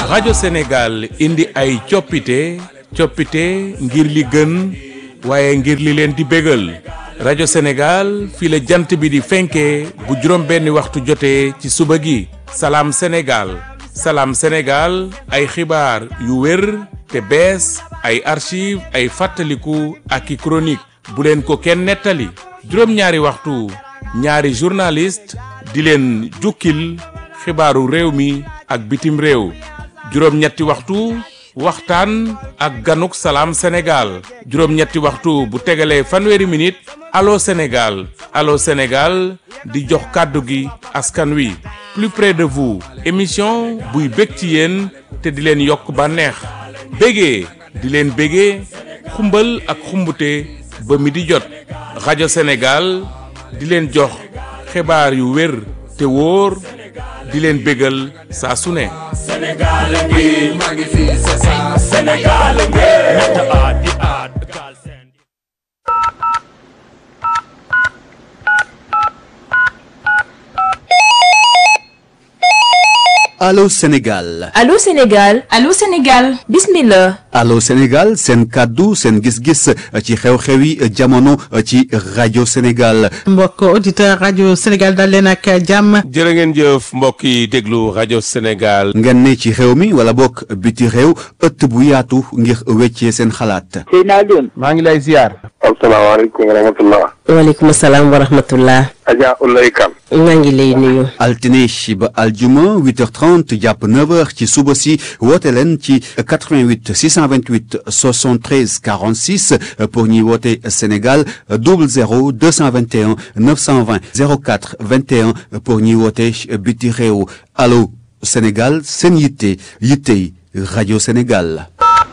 rajo Sénégal indi ay coppite coppite ngir li gën waaye ngir li leen di bégal rajo Sénégal fii la jant bi di fenkee bu juróom benni waxtu jotee ci suba gi salaam Sénégal salaam Sénégal ay xibaar yu wér te bees ay archive ay fàttaliku ak i chronique bu leen ko kenn nettali juróom-ñaari waxtu ñaari journaliste di leen jukkil xibaaru réew mi ak bitim réew juróom-ñetti waxtu waxtaan ak ganuk salaam Sénégal juróom-ñetti waxtu bu tegalee fanweeri minute allo Sénégal allo Sénégal di jox kàddu gi askan wi plus près de vous émission buy bég ci yéen te di leen yokk bànneex bégee di leen bégee xumbal ak xumbute ba mi di jot rajo Sénégal di leen jox xibaar yu wér te wóor di leen bégal saa su ne Sénégal ngi maa ngi fi c'est ça Sénégal ngi ñett aat di aat gaal seen Allô Sénégal Allô Sénégal Allô Sénégal bismillah Allô Sénégal seen kàddu seen gis-gis ci xew-xewi jamono ci rajo Sénégal mbokk auditeur rajo Sénégal dal leen ak jàmm jërë ngeen jëf mbokk yi déglu rajo Sénégal ngeen ne ci réew mi wala bokk biti réew ëtt bu yaatu ngir weccee seen xalaat Seydina Alioune maa ngi lay ziar. asalaamaaleykum wa rahmatullah waaleykum salaam wa rahmatullah Adja Ulay Kan maa ngi lay nuyu altine ba aljuma 8h30 jàpp 9h ci suba si woote leen ci 88 628 73 46 pour ñuy woote Sénégal 00 221 920 04 21 pour ñuy woote biti réew allo Sénégal seen yitte yittey rajo Sénégal.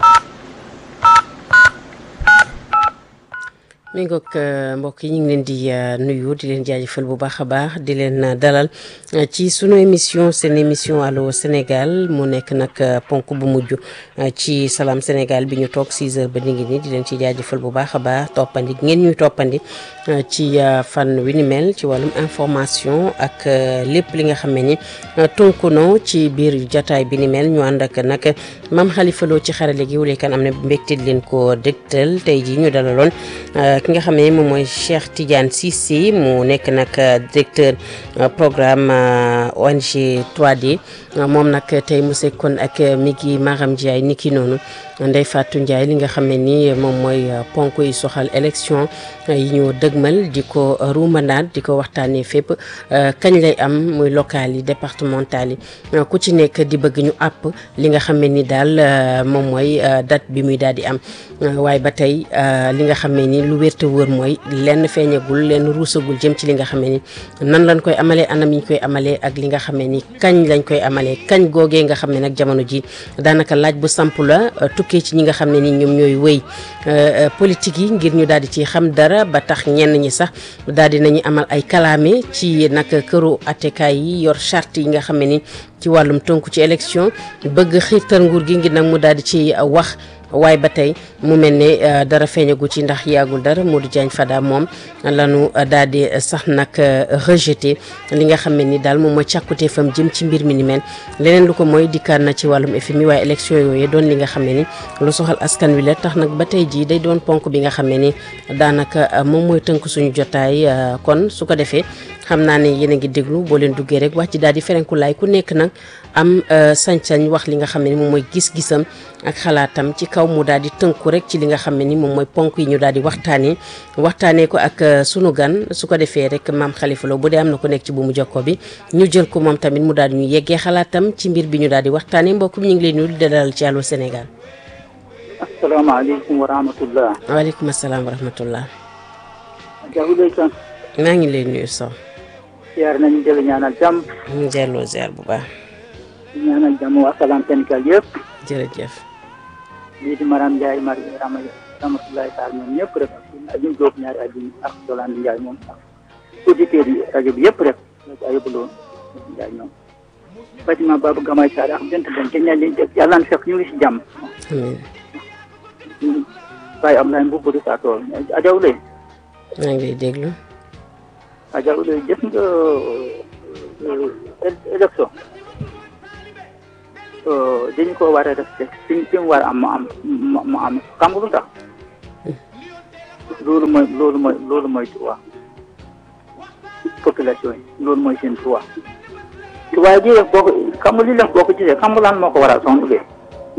mi ngoog mbokk yi ñu ngi leen di nuyu di leen jaajëfal bu baax a baax di leen dalal ci sunu émission seen émission allo Sénégal mu nekk nag ponk bu mujj ci salaam Sénégal bi ñu toog 6 heures ba ni ngi ni di leen ci jaajëfal bu baax a baax toppandi ngeen ñuy toppandi ci fànn wi ni mel ci wàllum information ak lépp li nga xam ne ni tunkuno ci biir jataay bi ni mel ñu ànd ak nag maam Khalifa Lo ci xarale gi wuleekan am na mbégte di leen ko dégtal tey ji ñu dalaloon ki nga xam ne moom mooy Cheikh Tidiane Cissé mu nekk nag directeur programme ONG 3D moom nag tey mu sekkoon ak mi ngi Maram Ndiaye ni ki noonu Ndeye Fatou Ndiaye li nga xam ne ni moom mooy ponk yi soxal élection yi ñu dëgmal di ko ruumandaat di ko waxtaanee fépp kañ lay am muy local yi départemental yi ku ci nekk di bëgg ñu àpp li nga xam ne ni daal moom mooy date bi muy daal di am waaye ba tey li nga xam ne ni lu wér te wóor mooy lenn feeñagul lenn ruusagul jëm ci li nga xam ne ni nan lañ koy amalee anam yi ñu koy amalee ak li nga xam ne ni kañ lañ koy amalee kañ googee nga xam ne nag jamono ji daanaka laaj bu samp la tukkee ci ñi nga xam ne ni ñoom ñooy wéy politique yi ngir ñu daal di ci xam dara ba tax ñenn ñi sax daal di nañu amal ay kalaame ci nag këru attekaay yi yor charte yi nga xam ne ni ci wàllum tënku ci élection bëgg xiirtal nguur gi ngir nag mu daal di ci wax waaye ba tey mu mel ne dara feeñagu ci ndax yàggul dara Modou Diagne Fada moom lanu daal di sax nag rejeté li nga xam ne ni daal moom mooy càkkutee fam jëm ci mbir mi ni mel leneen lu ko mooy dikkaat na ci wàllum FMI waaye élection yooyu doon li nga xam ne ni lu soxal askan wi la tax nag ba tey jii day doon ponk bi nga xam ne ni daanaka moom mooy tënk suñu jotaay kon su ko defee xam naa ne yéen a ngi déglu boo leen duggee rek wax ci daal di ferenku laay ku nekk nag am sañ-sañ wax li nga xam ne ni moom mooy gis-gisam ak xalaatam ci kaw mu daal di tënku rek ci li nga xam ne ni moom mooy ponk yi ñu daal di waxtaanee waxtaanee ko ak sunu gan su ko defee rek maam Khalifa Lo bu dee am na ko nekk ci bu mu jokkoo bi ñu jël ko moom tamit mu daal di ñu yeggee xalaatam ci mbir bi ñu daal di waxtaanee mbokk mi ñu ngi leen nuyu di dalal ci Allô Sénégal. asalaamaaleykum wa rahmatullah waaleykum salaam wa rahmatullah. Adja Ulay Kan maa ngi lay nuyu Sow. ziar nañu jël ñaanal jàmm ñu delloo ziar bu baax. ñaanal jàmm waa Salam Sénégal yëpp jërëjëf. lii di Maram Ndiaye Mari Rama rahmatullahi taala ñoom ñëpp rek ajum Jóob ñaari ajum ak Jolande Ndiaye moom ak auditeurs yi rajo bi yëpp rek rajo ayëbaloo Ndiaye ñoom Fatima Babou Gamay Sarr ak jënt den te ñaan leen dégg yàlla na fekk ñu ngi si jàmm amiin Baye Ablaye Mbubb di saa tool Adja Ulay maa ngi lay déglu. Adja Ulay jëf nga élection dañu ko war a respecté fi fi mu war a am mu am mu am xam nga lu tax loolu mooy loolu mooy loolu mooy droit population yi loolu mooy seen droit waaye di def boo ko xam nga li def boo ko gisee xam nga lan moo ko waral son duggee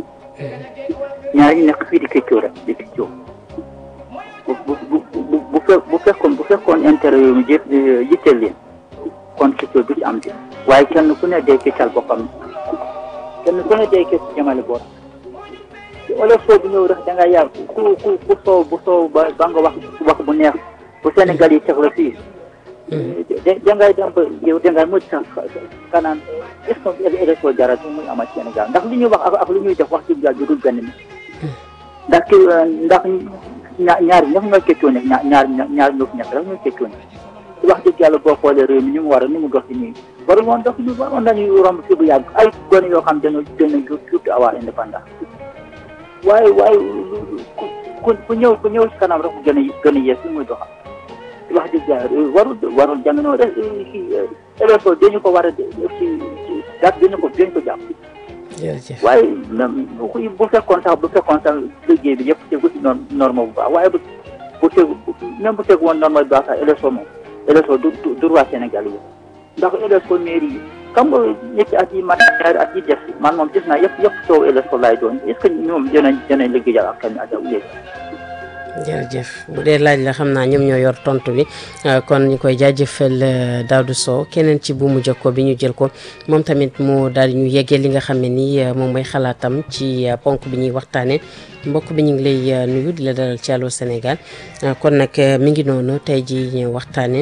ñaar ñu nekk fii di këccoo rek di këccoo bu bu bu bu bu fekk bu fekkoon bu fekkoon intérêt yooyu jë yitteel leen kon këccoo du ci am di waaye kenn ku ne day këccal boppam kenn ku ne day këcc jëmale boor ci olof soo bu ñëw rek da nga yàgg ku ku ku soow bu soow ba ba nga wax wax bu neex bu Sénégal yi teg la fii da da ngay dem ba yow da ngay mujj sax kanaan est ce que élection jarat muy amat Sénégal ndax li ñuy wax ak ak li ñuy def wax dëgg yàlla du dul benn mi ndax ki ndax ñaar ñaar ñëpp ñooy keccoo ne ñaar ñaar ñaar ñoo fi nekk rek ñooy keccoo ne wax dëgg yàlla boo xoolee réew mi ni mu war a ni mu dox ci nii waru woon dox ñu waroon nañu romb fi bu yàgg ay gone yoo xam dañoo dañoo tuuti avoir indépendance waaye waaye ku ku ñëw ku ñëw ci kanam rek gën a gën a yees li muy doxal wax dëgg yàlla warul warul jamono rek kii élection dañu ko war a ci ci date dañu ko dañu ko jàpp jërëjëf waaye même bu fekkoon sax bu fekkoon sax liggéey bi yëpp tegu ci norme norme bu baax waaye bu bu tegu même bu tegu woon norme bu baax sax élection moom élection du du du roi Sénégal yi ndax élection mairie yi xam nga ñetti at yi man ñaari at yi def man moom gis naa yëpp yëpp soow élection laay doon est ce que ñoom dinañ dinañ liggéeyal ak kan ak léegi jërëjëf bu dee laaj la xam naa ñoom ñoo yor tontu bi kon ñu koy jaajëfal Daouda Sow keneen ci buumu jokkoo bi ñu jël ko moom tamit mu daal di ñu yeggee li nga xam ne nii moom mooy xalaatam ci ponk bi ñuy waxtaanee mbokk bi ñu ngi lay nuyu di la dalal ci Allô Sénégal kon nag mi ngi noonu tey ji ñu waxtaanee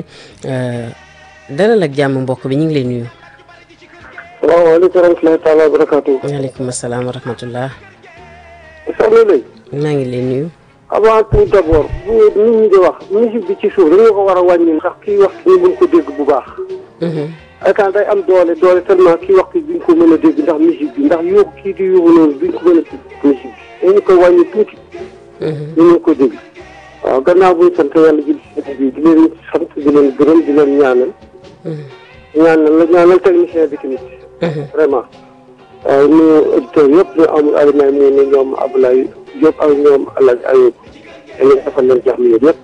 dalal ak jàmm mbokk bi ñu ngi lay nuyu. salaamaaleykum wa rahmatulahi taala wa barakaatu. waaleykum salaam wa rahmatullah. soxna Lay. maa ngi lay nuyu. avant tout d' abord bu nit ñi di wax musique bi ci suuf dañoo ko war a wàññi ndax kii wax ñu mën ko dégg bu baax. ay temps day am doole doole tellement kii wax duñ ko mën a dégg ndax musique bi ndax yóbbu kii di yóbbu noonu duñ ko mën a dégg musique bi dañu koy wàññi tuuti. ñu mën ko dégg. waaw gannaaw buñ sant yàlla ji bi di leen sant di leen gërëm di leen ñaanal. ñaanal la ñaanal technicien bi tamit. vraiment. waaw ñu auditeurs yëpp ñu amul alimay mu ne ñoom Abdoulaye Diop ak ñoom El Hadj Ayoub dañuy defal leen jàmm yéen yëpp.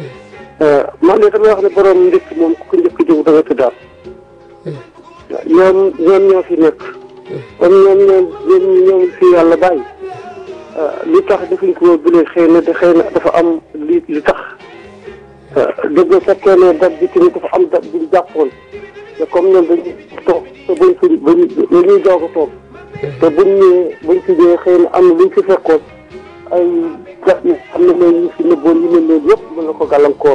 man de damay wax ne borom ndekk moom ku ko njëkk a jóg da nga tëddaat. ñoom ñoom ñoo fi nekk. comme ñoom ñoom ñoom ñoom fi yàlla bàyyi. li tax defuñ ko bu lee xëy na xëy na dafa am li li tax. dëgg fekkee ne date bi tamit dafa am date bi ñu jàppoon. te comme ñoom dañuy toog te buñ fi buñ dañuy doog a toog. te buñ ñëwee buñ fi ñëwee xëy na am na luñ fi fekkoon ay gat yi xam ne mooy ñu fi nëbboon yi mel noonu yëpp mën na ko gàllankoor.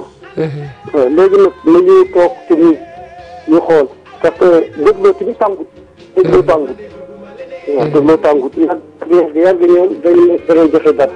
léegi nag nañuy toog ci nii ñu xool parce que dégloo ci ni tàngut dégloo tàngut waaw dégloo tàngut yàgg yàgg ñoom dañuy danañ joxe dat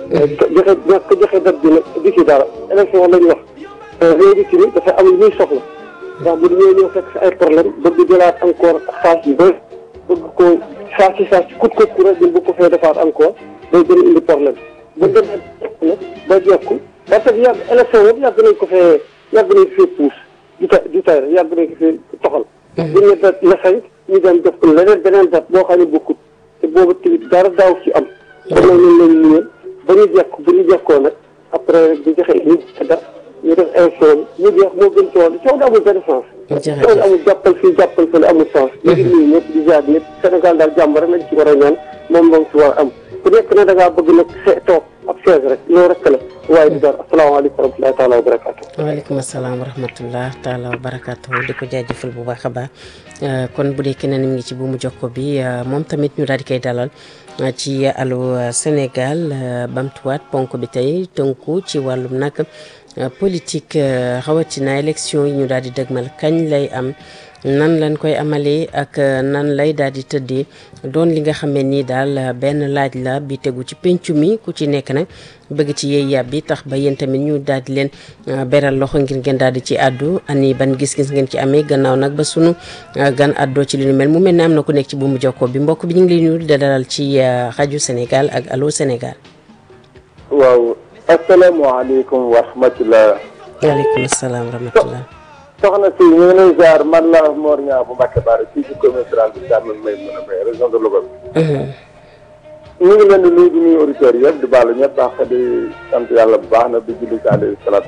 joxe ñàkk joxe dat bi nag di ci dara élection lañ wax léegi ci ni dafa am lu muy soxla ndax bu ñëwee ñëw fekk si ay problème bëgg jëlaat encore xaalis yu bëri bëgg ko saa si saa si kut ko ku rek bëgg ko fee defaat encore day gën a indi problème bu demee nag ba jekku parce que yàgg élection yëpp yàgg nañ ko fee yàgg nañ ko fee puus di ta di tay rek yàgg nañ ko fee toxal bu ñu dat la cinq ñu dem def ko leneen beneen dat boo xam ne bokkut te boobu tamit dara daaw ci am kon nag ñun lañ ñëwee ba ñu jekk bu ñu jekkoo nag après rek di joxe ñu dat ñu def élection bi ñu jeex moo gën coow coow da amul benn sens coow da amul jàppal fii jàppal fële amul sens ñu ngi nuyu ñëpp di jaar ñëpp Sénégal daal jàmm rek lañ ci war a ñaan moom moom ci war a am ku nekk na da ngaa bëgg nag see toog ab chaise rek loolu rek la waaye di dara asalaamaaleykum wa rahmatulahi taala wa barakaatu waaleykum salaam wa rahmatullah taala wa barakaatu di ko jaajëfal bu baax a baax kon bu dee keneen mi ngi ci bu mu jokko bi moom tamit ñu daal di koy dalal ci Allô Sénégal bamtuwaat ponk bi tey tënku ci wàllum nag politique rawatina élection yi ñu daal di dëgmal kañ lay am nan lañ koy amalee ak nan lay daal di tëddee doon li nga xam ne nii daal benn laaj la bi tegu ci pencu mi ku ci nekk nag bëgg ci yeey yàb bi tax ba yéen tamit ñu daal di leen beral loxo ngir ngeen daal di ci àddu ani ban gis-gis ngeen ci amee gannaaw nag ba sunu gan àddoo ci li nu mel mu mel ne am na ku nekk ci buumu jokkoo bi mbokk bi ñu ngi lay nuyu di dalal ci rajo Sénégal ak Allô Sénégal. waaw asalaamaaleykum wa rahmatulah. waaleykum salaam wa rahmatulah. soxna si ñu ngi lay ziar man la Mor Niang bu Mbacke Bara fii ci commune rurale bi Thiamène may mën a may région de Louga bi ñu ngi leen di nuyu di nuyu auditeurs yëpp di baalu ñëpp baax di sant yàlla bu baax na di julli ci alayhi salaatu